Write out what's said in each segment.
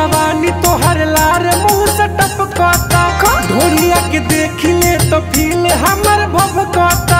जवानी तोहर लार मुंह से टपकता ढोलिया के देख ले तो फील हमर भभकता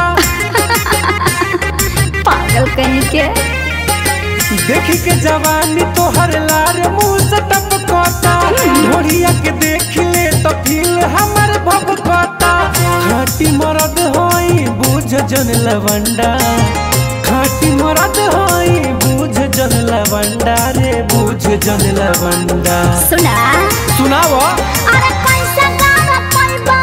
पागल कहीं के देख के जवानी तोहर लार मुंह से टपकता ढोलिया के देख ले तो फील हमर भभकता खाटी मरद होई बुझ जन लवंडा खाटी मरद होई बुझ जन लवंडा रे बुझ जन लवंडा सुना सुनाओ अरे कैसा गाना पैबा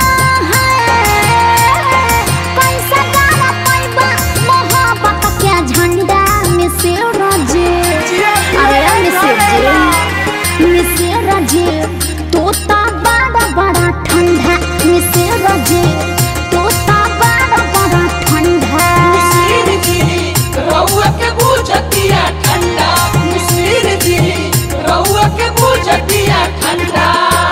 है कैसा गाना पैबा मोहब्बत के झंडा में से रजे अरे मिसिर जी मिसिर जी तोता बड़ा बड़ा ठंडा मिसिर जी तोता बड़ा बड़ा ठंडा मिसिर जी रउआ के बुझतिया ठंडा मिसिर जी रउआ के बुझतिया ठंडा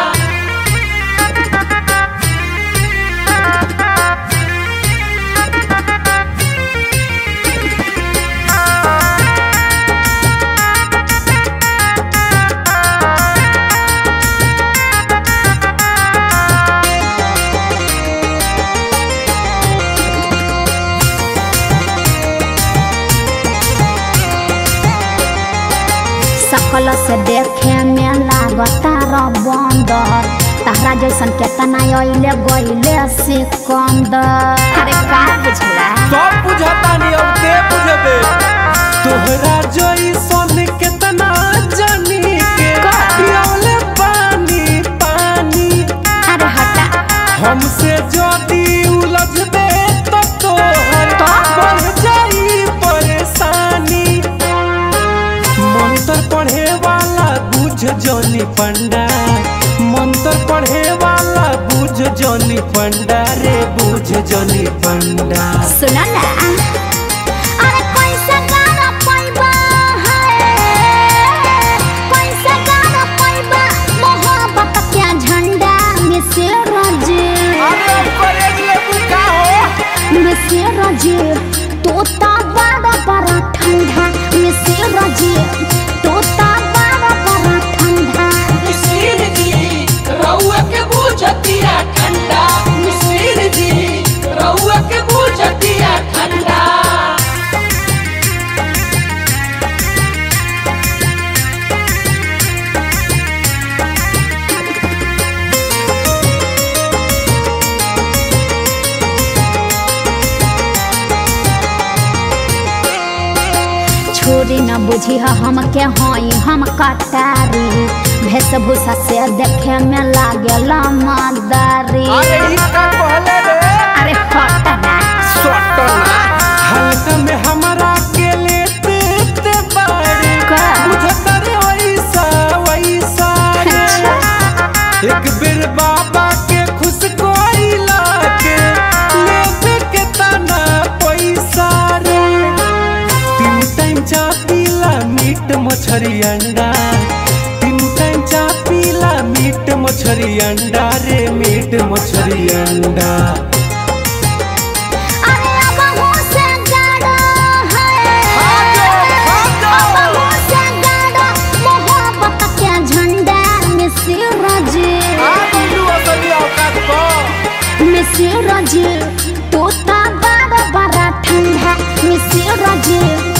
सकल से देखे में लागता र बंदर तारा जैसन केतना अइले गइले सिकंदर अरे का बुझला सब बुझता नहीं अब दे बुझबे तोहरा जोई सोन केतना जानी के पियौले पानी पानी अरे हटा हमसे जदी उलझबे तो तोहर बढ़ जाई परेशानी मंत्र पढ़े वाला बुझ जोनी पंडा मंत्र पढ़े वाला बुझ जोनी पंडा रे बुझ जोनी पंडा सुना ना अरे कैसा गाना पैबा है कैसा गाना पैबा मोहब्बत के झंडा में से रजे मिसे रजे तोता बड़ा बड़ा ठंडा मिसे रजे तोता बड़ा बड़ा ठंडा मिसिर जी रउआ के बुझतिया ठंडा मिसिर जी रउआ के बुझतिया ठंडा छोरी न बुझी हम के हई हम कटारी वेशभूषा से देखे में लागेला मदारी अरे हट ना हल्का में हमरा के लेते ते बारे का? बुझता रे वैसा वैसा रे। एक बेर बाबा के खुश कोइला के लेते के तना पैसा रे तीन टाइम चा पीला मीट मछरी अंडा तीन टाइम चा पीला मीट मछरी अंडा रे मीट मछरी अंडा अरे अब हो से गाड़ा है अब हो से गाड़ा मोहब्बत के झंडा में सिर रजे मिसिर रजे तोता बड़ा बड़ा ठंडा मिसिर रजे